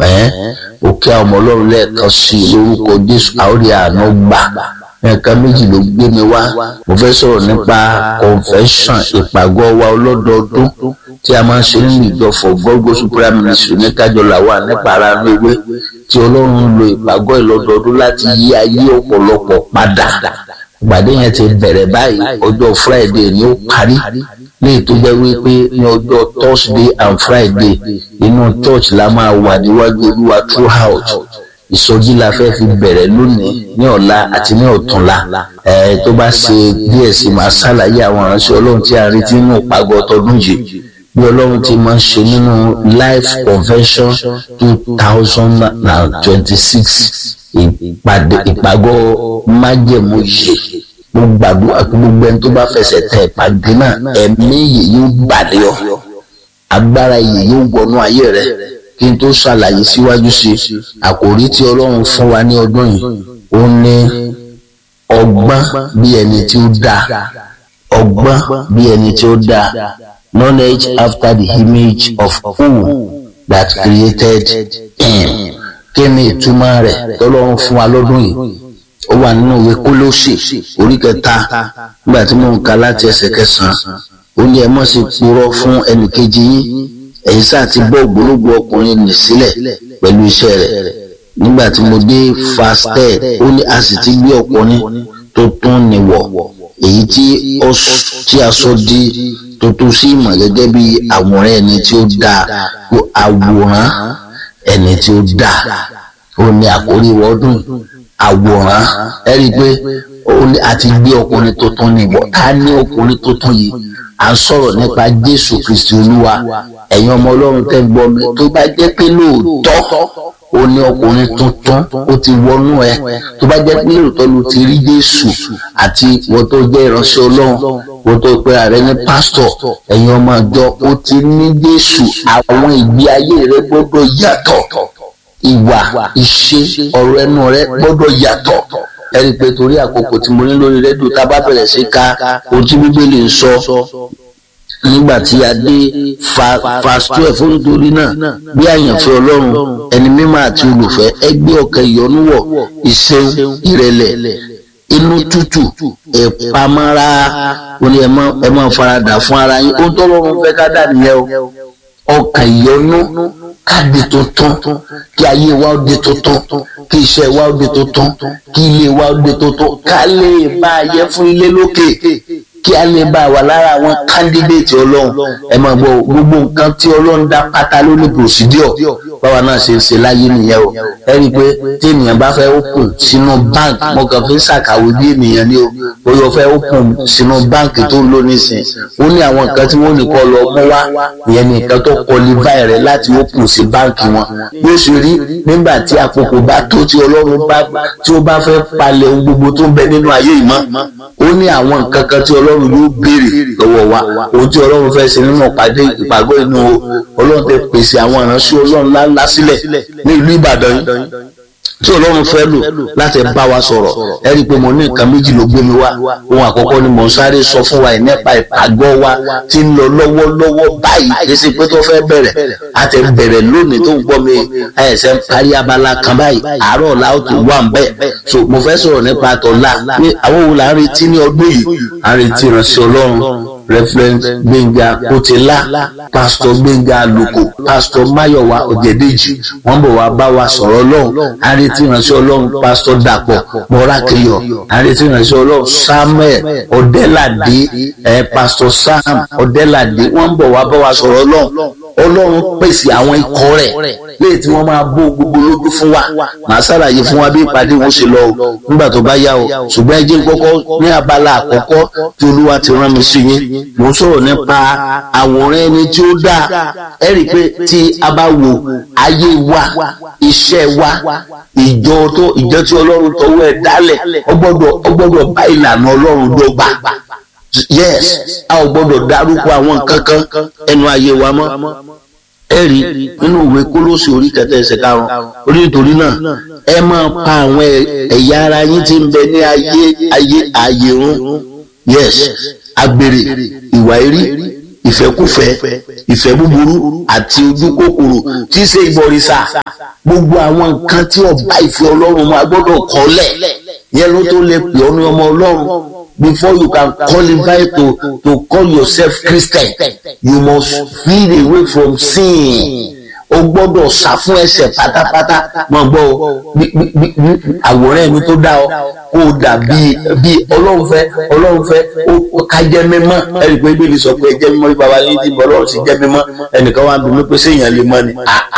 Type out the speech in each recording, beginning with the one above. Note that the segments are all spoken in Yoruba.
ẹ́ òkè àwọn ọmọ ọlọ́run lẹ́ẹ̀kan sí i lórúkọ jésù àórí àánú gbà nǹkan méjì ló gbé mi wá mo fẹ́ sọ̀rọ̀ nípa convention ìpàgọ́ wa ọlọ́dọọdún tí a máa ń ṣe nínú ìjọ for God Gospel Prayer Ministry ní kájọlá wà nípa ara ewé tí ọlọ́run ń lo ìpàgọ́ ìlọ́dọọdún láti yí ayé ọ̀pọ̀lọpọ̀ padà ìpàdé yẹn ti bẹ̀rẹ̀ báyìí ọjọ́ Friday ni ó parí ní ètò jẹ́ wípé ní ọjọ́ Thursday and Friday inú church la máa wà níwájú olúwa throughout ìsọjí la fẹ́ fi bẹ̀rẹ̀ lónìí ní ọ̀la àti ní ọ̀túnla ẹ̀ tó bá ṣe díẹ̀ sí máa ṣàlàyé àwọn ìránṣẹ́ ọlọ́run tí a retí nínú ìpàgọ́ ọtọdún yìí bí ọlọ́run ti máa ń ṣe nínú life convention two thousand and twenty-six ìpàdé ìpàgọ́ májẹ̀mú yìí mo gbàdúrà pé gbogbo ẹni tó bá fẹsẹ̀ tẹ ìpàdé náà ẹ̀mí yìí yóò balẹ̀ ọ agbára yìí yóò wọnú ayé rẹ kí n tó ṣàlàyé síwájú sí àkòrí tí ọlọ́run fún wa ní ọdún yìí ó ní ọgbọ́n bí ẹni tí ó dáa ọgbọ́n bí ẹni tí ó dáa knowledge after the image of who that created him kí ni ìtumọ̀ rẹ̀ tọ́lọ́run fún wa lọ́dún yìí ó wà nínú ìwé kólóṣè orí kẹta nígbà tí mò ń ka láti ẹsẹ̀ kẹsàn-án ó ní ẹ mọ̀ sí purọ́ fún ẹnìkejì yín ẹ̀yin sáà ti bọ́ ògbólógbò ọkùnrin nì sílẹ̀ pẹ̀lú iṣẹ́ rẹ̀ nígbà tí mo dé fasted ó ní a sì ti gbé ọkùnrin tó tún níwọ̀ èyí tí a sọ di tuntun sí ìmọ̀ gẹ́gẹ́ bí àwòrán ẹni tí ó dáa àwòrán ẹni tí ó dáa ó ní àkórí ọdún àwòrán ẹ rí i pé a ti gbé ọkùnrin tuntun níwọ̀ ká ní ọkùnrin tuntun yìí à ń sọ̀rọ̀ nípa Jésù Kristi Olúwa ẹ̀yin ọmọ Ọlọ́run tẹ́ ń gbọ́ mi tó bá jẹ́ pé lóòótọ́ ó ní ọkùnrin tuntun ó ti wọnú ẹ tó bá jẹ́ pé lóòótọ́ ló ti rí Jésù àti wọ́n tó jẹ́ ìránṣẹ́ Ọlọ́run wọ́n tó pe ààrẹ ní pásítọ̀ ẹ̀yin ọmọ àjọ ó ti ní Jésù àwọn ìgbé ayé rẹ gbọ́dọ̀ yàtọ̀ ìwà ìṣe ọ̀rọ̀ ẹnu rẹ gbọ́dọ̀ yàtọ̀ ẹ rí i pé torí àkókò tí mo ní lórí rédíò tá a bá bẹ̀rẹ̀ sí ka ohun tí bíbélì ń sọ nígbà tí a dé fast twelve nítorí náà bí àyànfẹ́ ọlọ́run ẹni mímọ́ àti olùfẹ́ ẹgbẹ́ ọkàn ìyọnúwọ̀ ìṣeun ìrẹ̀lẹ̀ inú tútù ìpamọ́ra ó ní ẹ máa faradà fún ara yín ohun tó lọ́run fẹ́ ká dà nìyẹn o ọkàn ìyọnú káàdì tuntun kí ayé wa ó di tuntun kí iṣẹ́ wa ó di tuntun kí ilé wa ó di tuntun ká lè bá a yẹ fún ilé lókè kí a lè bá a wà lára àwọn kándídéètì ọlọ́run ẹ máa gbọ́ gbogbo nǹkan tí ọlọ́run dá pátá ló ní procedure báwa náà ṣe ń ṣe láyé nìyẹn o ẹ rí i pé tí ènìyàn bá fẹ́ open sínú bank mo kàn fi ń ṣàkàwé bí ènìyàn ní o bóyá o fẹ́ open sínú bank tó ń lò nísìn ó ní àwọn nǹkan tí wọ́n ní kọ́ lọ mú wá ìyẹn ní nǹkan tó qualify rẹ láti open sí báǹkì wọn yóò ṣe rí nígbà tí àkókò bá tó tí ọlọ́run bá tí ó bá fẹ́ palẹ̀ ohun gbogbo tó ń bẹ nínú ayé yìí mọ́ ó ní àwọn nǹkan kan tí ọlọ́run yóò béèrè lọ́wọ́ wa ohun tí ọlọ́run fẹ́ ṣe nínú ìpàdé ìpàgọ́ inú ọlọ́run tẹ pèsè àwọn ìránṣẹ́ ọlọ́run ńláńlá sílẹ̀ ní ìlú ìbàdàn yìí tí ọlọ́run fẹ́ lò láti bá wa sọ̀rọ̀ ẹ rí i pé mo ní nǹkan méjì ló gbé mi wá ohun àkọ́kọ́ ni mò ń sáré sọ fún wa yìí nípa ìpàgọ́ wa tí ń lọ lọ́wọ́lọ́wọ́ báyìí kì í ṣe pé tó fẹ́ bẹ̀rẹ̀ a ti bẹ̀rẹ̀ lónìí tó ń gbọ́ mi ẹ̀sẹ̀ ń parí abala kan báyìí àárọ̀ ọ̀la ó ti wà ń bẹ̀ so mo fẹ́ sọ̀rọ̀ nípa àtọ̀la pé àwọn wo là ń retí ní ọdún yìí à ń retí ìránṣẹ́ ọlọ́run referent gbẹ̀ngà kòtìlá pastor gbẹ̀ngà àlùkò pastor mayowa ọ̀jẹ̀dẹ̀jì wọ́n bọ̀ wá bá wa sọ̀rọ̀ ọlọ́run àrètí ìránṣẹ́ ọlọ́run pastor dàpọ̀ mọ́rákìyọ̀ àrètí ìránṣẹ́ ọlọ́run samuel ọ̀dẹ́làdé ẹ̀ pastor sam ọ̀dẹ́làdé wọ́n bọ̀ wá bá wa sọ̀rọ̀ ọlọ́run ọlọ́run pèsè àwọn ikọ̀ rẹ̀ léè tí wọ́n máa bó gbogbo lójú fún wa màá ṣàlàyé fún wa bí ìpàdé wọn ṣe lọ o nígbà tó bá yá o ṣùgbọ́n ẹ jẹ́ kọ́kọ́ ní abala àkọ́kọ́ tí olúwa ti rán mi sí yín mo ń sọ̀rọ̀ nípa àwòrán ẹni tí ó dáa ẹ rí i pé tí a bá wo ayé wa iṣẹ́ wa ìjọ tó ìjọ tí ọlọ́run tọwọ́ ẹ̀ dálẹ̀ ó gbọ́dọ̀ ó gbọ́dọ̀ bá ìlànà ọlọ́run dọ́gba yes a ò gbọ́dọ̀ dárúkọ àwọn nǹkan kan ẹnu ayé wa mọ́ ẹ rí nínú ìwé kólósì orí kẹtẹ ẹsẹ̀ karùn orí nítorí náà ẹ máa pa àwọn ẹ̀yà ara yín tí ń bẹ ní ayé ayé ayé run yes agbèrè ìwà erí ìfẹ́kúfẹ́ ìfẹ́ búburú àti ojú kòkòrò tí í ṣe ìbọ̀rìṣà gbogbo àwọn nǹkan tí ọba ìfẹ́ ọlọ́run máa gbọ́dọ̀ kọ́lẹ̀ yẹn ló tó lè pè ọ́ ní ọmọ ọlọ́run before you can qualify to to call yourself Christian you must feel away from sin o gbọ́dọ̀ sá fún ẹ̀ṣẹ̀ pátápátá máa gbọ́ o àwòrán ẹni tó dá ọ kó o dà bíi bíi ọlọ́run fẹ́ ọlọ́run fẹ́ ó ká jẹ́ mímọ́ ẹnì pé bíbélì sọ pé jẹ́ mímọ́ bí baba yín ti bọ̀ ọlọ́run sì jẹ́ mímọ́ ẹnìkan wà ń bí mi pé séèyàn lè mọ́ ni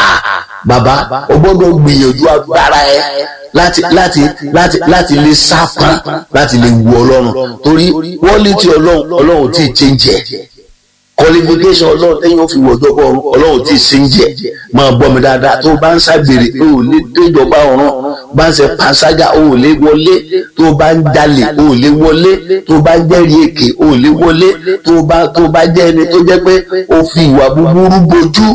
bàbá o gbọ́dọ̀ gbìyànjú agbára ẹ láti láti láti láti lè sápọn láti lè wu ọlọ́run torí wọ́n lè ti ọlọ́run ọlọ́run tí ì change ẹ̀ qualification ọlọ́run tẹ́yìn ó fi wọ̀jọ́ bọ̀ ọ̀run ọlọ́run tí ì sí ń jẹ́ máa gbọ́ mi dáadáa tó bá ń ṣàgbèrè o ò lè déjọba ọ̀run bá ń ṣe panṣágà o ò lè wọlé tó bá ń jalè o ò lè wọlé tó bá ń jẹ́rìí èké o ò lè wọlé tó bá tó bá jẹ́ ẹni tó jẹ́ pé o fi ìwà búburú bojú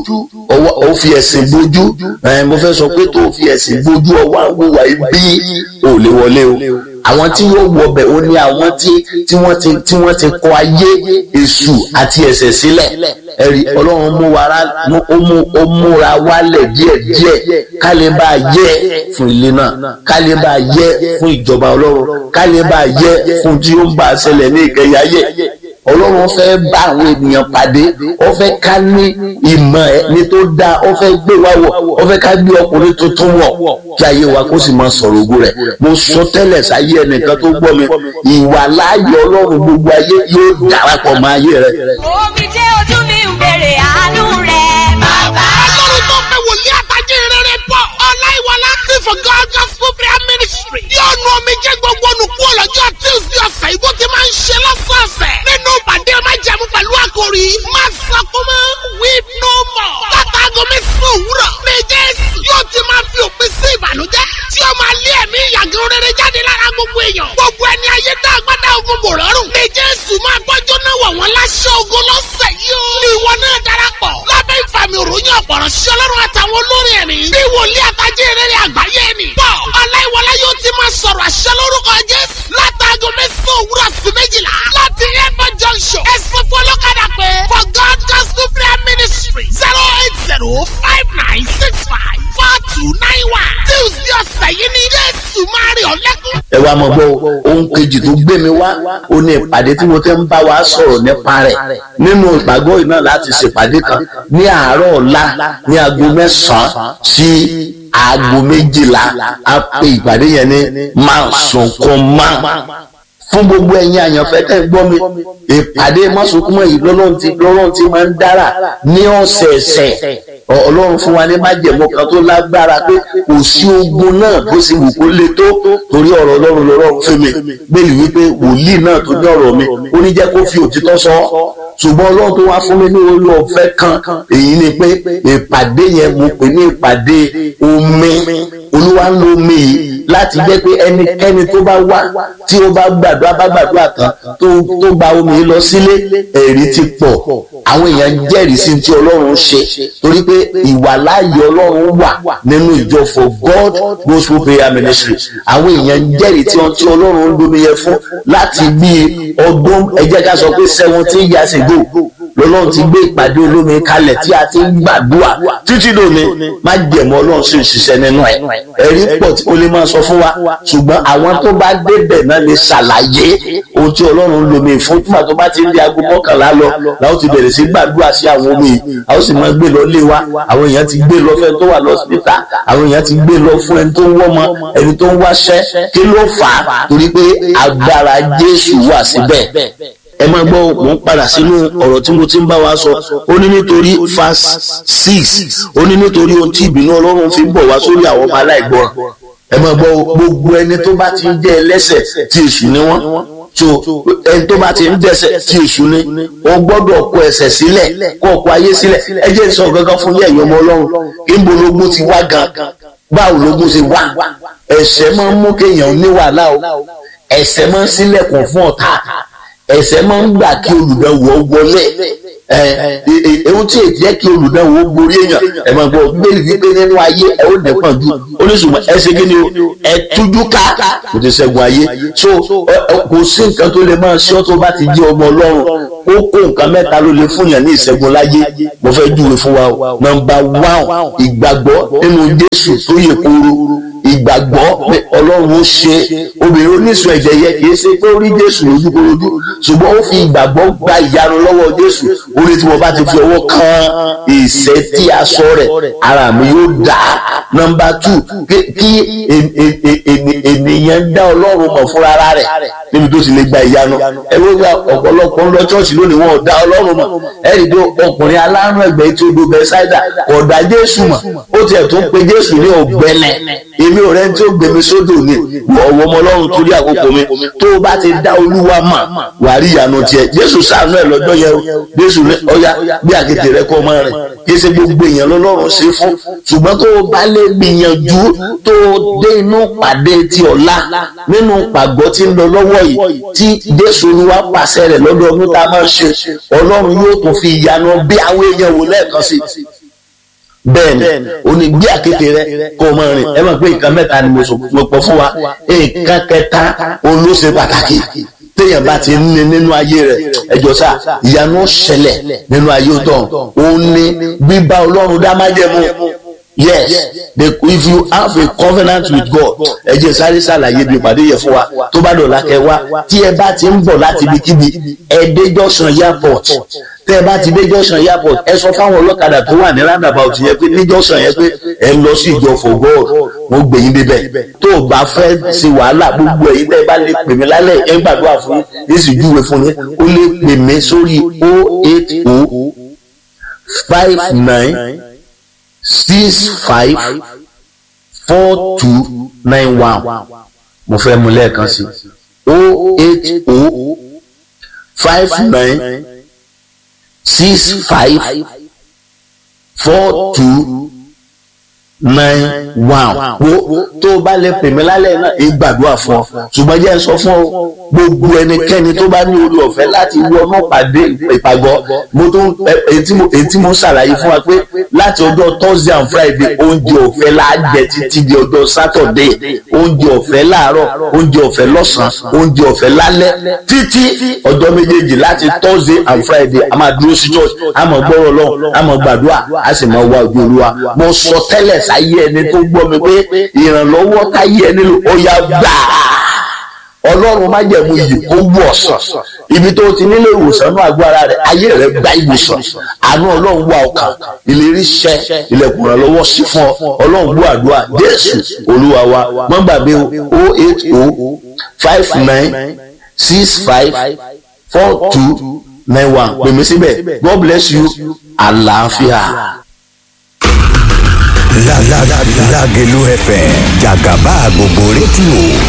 o fi ẹ̀sìn bojú mo fẹ́ sọ pé tó o fi ẹ̀sìn bojú ọwọ́ àwọn ìwà ibi o ò lè wọlé o àwọn tí wọ́n wọ ọbẹ̀ ó ní àwọn tí tí wọ́n ti tí wọ́n ti kọ ayé èṣù àti ẹ̀ṣẹ̀ sílẹ̀ ẹ̀rí ọlọ́run mú wa ra ó mú ó múra wálẹ̀ díẹ̀díẹ̀ ká lè bá a yẹ fún ilé náà ká lè bá a yẹ fún ìjọba ọlọ́run ká lè bá a yẹ fún tí ó ń bá a ṣẹlẹ̀ ní ìkẹyà yẹ ọlọ́run fẹ́ bá àwọn ènìyàn pàdé ó fẹ́ ká ní ìmọ̀ ẹni tó dáa ó fẹ́ gbé wa wọ̀ ó fẹ́ ká gbé ọkùnrin tuntun wọ̀ kí ayé wa kó sì máa sọ̀rọ̀ ògo rẹ̀ mo sọ tẹ́lẹ̀ sáyé ẹnìkan tó gbọ́ mi ìwà láàyè ọlọ́run gbogbo ayé yóò darapọ̀ mọ́ ayé rẹ̀. omi jẹ́ ojú mi ń bèrè àánú rẹ̀ bàbá. ọlọ́run tó pé wòlíì àtàjẹ́ rere pọ̀ ọláìwọlá tí for God gospel prayer ministry yóò nu omi jẹ́ gbogbo olùkú ọlọ́jọ́ tuesday ọ̀sẹ̀ ìbò ti máa ń ṣe lọ́sọ̀ọ̀sẹ̀ nínú ìpàdé májẹ̀mú pẹ̀lú àkòrí má sọkún mọ́ weep no more látàgọ́ mẹ́sàn-án òwúrọ̀ ní jésù yóò ti máa fi òpin sí ìbànújẹ́ tí ó máa lé ẹ̀mí ìyàgò rere jáde lára gbogbo èèyàn gbogbo ẹni ayé tá a gbádá ogun bò rọrùn ní jésù máa gbọ́jọ́ náà wọ̀ wọ́n láṣẹ ogun lọ́sẹ̀ yìí ó ní ìwọ náà darapọ̀ lábẹ́ ìfàmì òròyìn ọ̀pọ̀rọ̀ sí ọlọ́run àtàwọn olórin ẹ̀mí bí wòlíì àtàjẹ́ rere àgbáyé ni pọ̀ ọláìwọlá yóò ti máa sọ̀rọ̀ àṣẹ lórúkọ jésù látàgọ́ mẹ́sàn-án òwúrọ̀ sí méjìlá láti airport junction ẹ̀sìn fọlọ́kadà pé for god gospel prayer ministry zero eight zero five nine six five four two nine one tuesday ọ̀sẹ̀ yìí ni jésù máa rí ọ lẹ́kún. ẹ wá mọ̀ gbọ́ ohun kejì tó gbé mi wá ó ní ìpàdé tí mo ti ń bá wa sọ̀rọ̀ nípa rẹ̀ nínú ìpàgọ́ yìí náà láti ṣèpàdé kan ní àárọ̀ ọ̀la ní aago mẹ́sàn-án sí aago méjìlá a pè ìpàdé yẹn ní máa sunkún máa fún gbogbo ẹ̀yin àyànfẹ́ tẹ́ ń gbọ́ mi ìpàdé mọ́sùnkúmọ́ yìí lọ́lọ́run ti lọ́lọ́run ti máa ń dára ní ọ̀sẹ̀ẹ̀sẹ̀ ọlọ́run fún wa ní májẹ̀mú kan tó lágbára pé kò sí ogun náà bó sì wù kó le tó torí ọ̀rọ̀ ọlọ́run lọ́rọ̀ fún mi gbèlú wípé wòlíì náà tó ní ọ̀rọ̀ mi ó ní jẹ́ kó fi òtítọ́ sọ ṣùgbọ́n ọlọ́run tó wá fún mi ní orí ọ̀fẹ́ kan èyí ni pé ìpàdé yẹn mo pè ní ìpàdé omi olúwa ń lo omi yìí láti jẹ́ pé ẹnikẹ́ni tó bá wá tí ó bá gbàdúrà bá gbàdúrà tán tó tó gba omi yìí lọ sílé ẹ̀rí ti pọ̀ àwọn èèyàn jẹ́rìí sí ti ọlọ́run ṣe torí pé ìwàláàyè ọlọ́run wà nínú ìjọ for God gospel prayer ministry àwọn èèyàn jẹ́rìí tí wọ́n tí ọlọ́run ń domi yẹn fún láti bí ọdún ẹ jẹ́ ká sọ pé seventeen years ago lọ́lọ́run ti gbé ìpàdé olómi kalẹ̀ tí a ti ń gbàdúrà títí lónìí má jẹ̀mọ́ ọlọ́run sì ń ṣiṣẹ́ nínú ẹ̀ ẹ̀rí pọ̀ tí o lè máa sọ fún wa ṣùgbọ́n àwọn tó bá débẹ̀ náà lè ṣàlàyé ohun tí ọlọ́run lomi fún túmọ̀ tó bá ti ń di aago mọ́kànlá lọ làwọn ti bẹ̀rẹ̀ sí gbàdúrà sí àwọn omi yìí àwọn sì máa gbé lọ lé wa àwọn èèyàn ti gbé lọ fẹ́ tó wà lọ́sítà àwọn èèyàn ti gbé lọ fún ẹni tó ń wọ́mọ ẹni tó ń wáṣẹ́ kí ló fà á torí pé agbára Jésù wà síbẹ̀ ẹ máa gbọ́ mò ń padà sínú ọ̀rọ̀ tí mo ti ń bá wa sọ ó ní nítorí verse six ó ní nítorí ohun tí ìbínú ọlọ́run fi ń bọ̀ wá sórí àwọn ọmọ aláìgbọràn ẹ máa gbọ́ gbogbo ẹni tó bá ti ń jẹ́ ẹlẹ́ṣẹ̀ tí èṣù ni wọ́n so ẹni tó bá ti ń dẹ́ṣẹ̀ tí èṣù ni ó gbọ́dọ̀ kọ ẹ̀ṣẹ̀ sílẹ̀ kó kọ ayé sílẹ̀ ẹ jẹ́ sọ gangan fún yẹ̀yọ́ ọmọ ọlọ́run níbo lógún ti wá gan báwo lógún ṣe wá ẹ̀ṣẹ̀ máa ń mú kéèyàn ní wàhálà o ẹ̀ṣẹ̀ máa ń ṣílẹ̀kùn fún ọ̀tá ẹ̀ṣẹ̀ máa ń gbà kí olùbẹ̀wò wọlé ẹ ẹ ohun tí èyí jẹ́ kí olùdáwò borí èèyàn ẹ máa gbọ́ bíbélì wípé nínú ayé ẹ ó nẹ́pọ̀n ju oníṣùmọ̀ ẹ ṣe kí ni o ẹ tújú ká kò ti ṣẹ́gun ayé so kò sí nǹkan tó lè máa ṣe ọ́ tó bá ti jẹ́ ọmọ ọlọ́run ó kó nǹkan mẹ́ta ló lè fún yàn ní ìṣẹ́gun láyé mo fẹ́ júwe fún wa o nọ́mbà wán ìgbàgbọ́ nínú jésù tó yẹ kóró ìgbàgbọ́ pé ọlọ́run ó ṣe obìnrin oníṣun ẹ̀jẹ̀ yẹ kì í ṣe pé ó rí jésù lójúkorojú ṣùgbọ́n ó fi ìgbàgbọ́ gba ìyanu lọ́wọ́ jésù ó ní tí mo bá ti fi ọwọ́ kan ìṣẹ́ tí aṣọ rẹ̀ ara mi yóò dá nọ́mbà tù kí ènìyàn dá ọlọ́run mọ̀ fúnra rẹ̀ níbi tó ti lè gba ìyanu ẹ wọ́n gba ọ̀pọ̀lọpọ̀ ń lọ ṣọ́ọ̀ṣì lónìí wọn ò dá ọlọ́run mọ̀ ẹ̀rí tó ọkùnrin alárùn ẹgbẹ́ tí ó do bẹ́sáìdà kò dá jésù mọ̀ ó tiẹ̀ tún pe jésù ní ọ̀gbẹ́lẹ̀ èmi ò rẹ́ni tí ó gbèmí sódò ni ọ̀wọ́ ọmọ ọlọ́run torí àkókò mi tó o bá ti dá olúwa mọ̀ wà á rí ìyanu tiẹ̀ jésù ṣàánú ẹ̀ lọ́jọ́ yẹn o jésù ní ọya bí àkété rẹ kọ́ ọmọ rẹ̀ kí ṣe gbogbo èèyàn lọ́lọ́run ṣe fún ṣùgbọ́n tó o bá lè gbìyànjú tó o dé inú pàdé ti ọ̀la nínú pàgọ́ tí ń lọ lọ́wọ́ yìí tí jésù olúwa pàṣẹ rẹ̀ lọ́dọọdún tá a máa ṣe ọlọ́run yóò tún fi ìyanu bí àwọn èèyàn wò lẹ́ẹ̀kan sí bẹ́ẹ̀ni o ní gbé àkété rẹ kó o máa rìn ẹ máa pé nǹkan mẹ́ta ni mo pọ̀ fún wa nǹkan kẹta òun ló ṣe pàtàkì téèyàn bá ti ní nínú ayé rẹ ẹjọ sá ìyanu ṣẹlẹ̀ nínú ayé tán òun ní bíbá ọlọ́run dá májẹ̀mú yes the, if you have a covenant with God ẹ jẹ́ sáré ṣàlàyé bí ìpàdé yẹn fún wa tó bá dọ̀la kẹ wá tí ẹ bá ti ń bọ̀ láti ibikíbi ẹ dé junction airport tẹ ẹ bá ti dé junction airport ẹ sọ fáwọn ọlọ́kadà tó wà ní roundabout yẹn pé ní junction yẹn pé ẹ lọ sí ìjọ for God wọ́n gbé yín débẹ̀ tó o bá fẹ́ ṣe wàhálà gbogbo ẹ̀yin tẹ́ ẹ bá lè pè mí lálẹ́ ẹ gbàdúrà fún yín èsì júwe fún yín ó lè pè mí sórí o eight o five nine six five four two nine one mo fẹ́ mu lẹ́ẹ̀kan sí o eight o five nine six five four two nine one wo tó o bá lè pè mí lálẹ́ náà ẹ gbàdúrà fún ọ ṣùgbọ́n jẹ́ sọ fún ọ gbogbo ẹnikẹ́ni tó bá ní orí ọ̀fẹ́ láti wọnú pàdé ìpàgọ́ mo tún èyí tí mo ṣàlàyé fún wa pé láti ọjọ́ thursday and friday oúnjẹ ọ̀fẹ́ la jẹ títí di ọjọ́ saturday oúnjẹ ọ̀fẹ́ láàárọ̀ oúnjẹ ọ̀fẹ́ lọ́sàn-án oúnjẹ ọ̀fẹ́ lálẹ́ títí ọjọ́ méjèèjì láti thursday and friday a máa dúró sí church a máa gbọ́rọ̀ lọ́wọ́ a máa gbàdúrà a sì máa wá ojú olúwa mo sọ tẹ́lẹ̀ sáyé ẹni tó gbọ́ mi pé ìrànlọ́wọ́ táyé ẹni lò ó yá gbà ọlọ́run má jẹ̀mú yìí kó wù ọ̀sán ibi tó ti nílé ìwòsàn náà agbára rẹ̀ ayé rẹ̀ gba ìwòsàn àánú ọlọ́run wà ọkàn ìlérí ṣẹ ilẹ̀kùn ìrànlọ́wọ́ sí fún ọ ọlọ́run gbọ́ àdúrà jésù olúwa wa má gbàgbé o eight o five nine six five four two nine one pèmí síbẹ̀ god bless you àlàáfíà. Lágẹ̀lú FM jàgàbá gbogbo rédíò